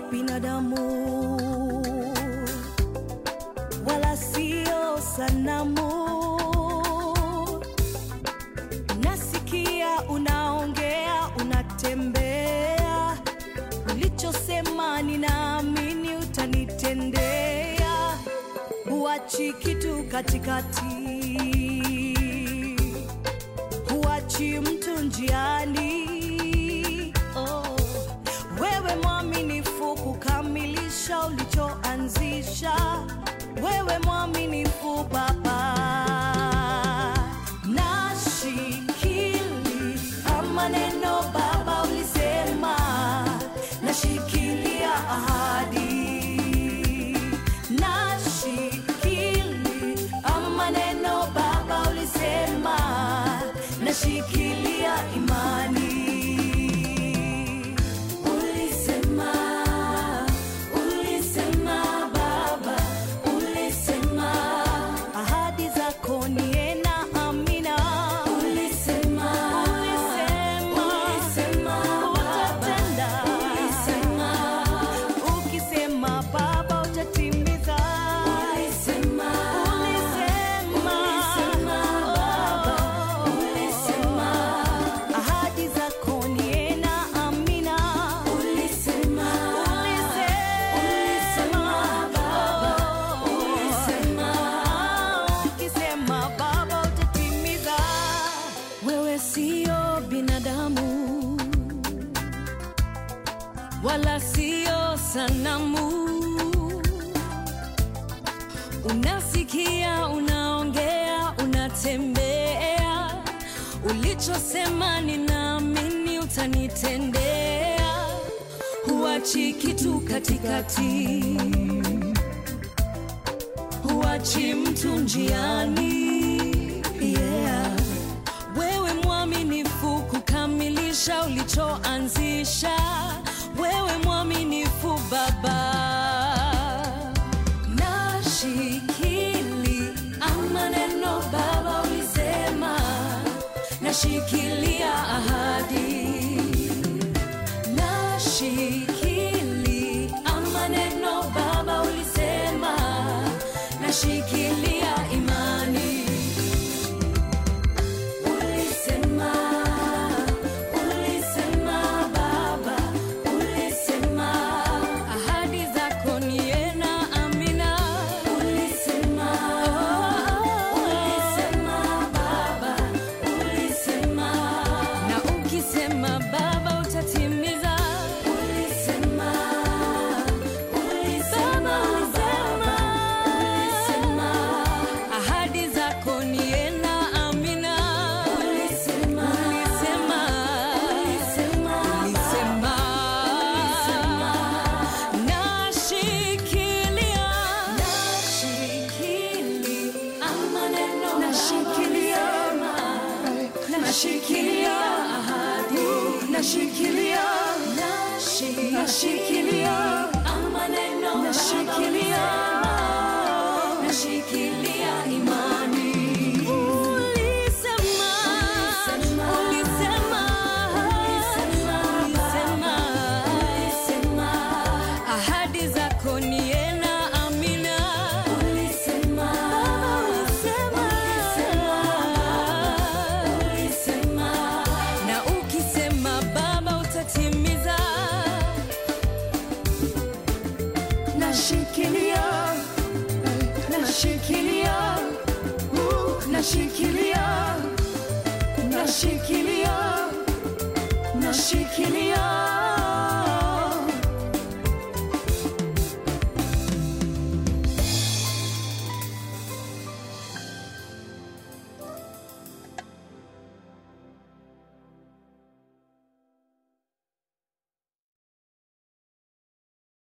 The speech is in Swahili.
binadamu wala sio sanamu. Nasikia unaongea, unatembea, ulichosema ninaamini utanitendea, huachi kitu katikati, huachi mtu njiani. Oh, wewe mwaminifu kukamilisha ulichoanzisha, wewe mwaminifu Baba. Nashikili maneno Baba ulisema, nashikilia ahadi. Nashikili maneno Baba ulisema, nashikilia imani. Ulisema, ulisema Baba, ulisema ahadi zako ni na amina. Ulisema, ulisema, ulisema utatenda. Ulisema, ukisema Baba utatimiza. Ulisema, ulisema, ulisema Baba, ulisema ahadi zako ni na amina. Ulisema, ulisema, Baba, ulisema ukisema Baba utatimiza. Wewe sio binadamu wala sio sanamu. Unasikia, unaongea, unatembea, ulichosema ninaamini utanitendea, huachi kitu katikati, huachi mtu njiani. Yeah. Wewe mwaminifu kukamilisha ulichoanzisha, wewe mwaminifu Baba. Nashikili maneno Baba ulisema, nashikilia ahadi. Nashikili maneno Baba ulisema, nashikilia imani. Ulisema, ulisema Baba, ulisema ahadi zako ni na amina. Ulisema, ulisema Baba, ulisema na ukisema Baba utatimiza. Ulisema, ulisema Baba, ulisema ahadi zako ni na amina. Ulisema, ulisema, ulisema, ulisema, nashikilia, nashikilia maneno, nashikilia, nashikilia ahadi, nashikilia, nashikilia maneno, nashikilia, nashikilia imani. Ulisema, ulisema, ulisema, ahadi zako ni na amina. Ulisema, ulisema, na ukisema Baba utatimiza. Nashikilia, nashikilia, uh, nashikilia, nashikilia, nashikilia